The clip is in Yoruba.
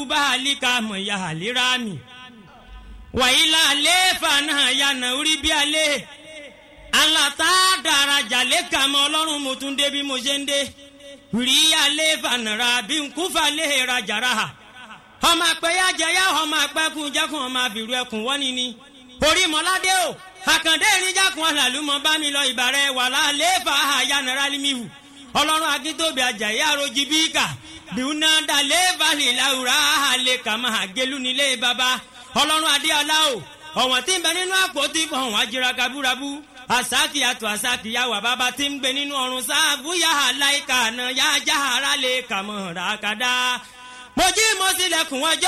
bá àlíkà mọ̀ ya àlírà mi wàyílà àlééfà náà yànnà orí bí alẹ́ alata daraja lẹ́ka mọ́ ọlọ́run mo tún dé bí mo ṣe ń dé rí àlééfà nàrà bí nkúfà lè rajàrà ọmọ àpẹyà jẹyà ọmọ àpẹkùn jẹkùn ọmọ àbìrú ẹkùn wọ́ni ni orí mọ́ládé o àkàndé ìrìnjàkùn àlàlùmọ́ bá mi lọ ìbàrẹ̀ wàlá àlééfà àyànnàrà límìhù ọlọ́run akíntóbi àjàyè àròjì bíkà bíúná dalé balẹ̀ làwùrà àlẹ́ kàmá àgélú nílé baba ọlọ́run adéọlá o ọ̀wọ̀n tí ń bẹ nínú àpótí ọ̀hún ajíra kabúrabú àsákì àtò àsákì yà wà bàbá tí ń gbé nínú ọ̀run sáàbù yà á láìka àná yà á já ara lè kàmọ́ ràkàdá. mo jí mo sílẹ̀kùn ọjọ́.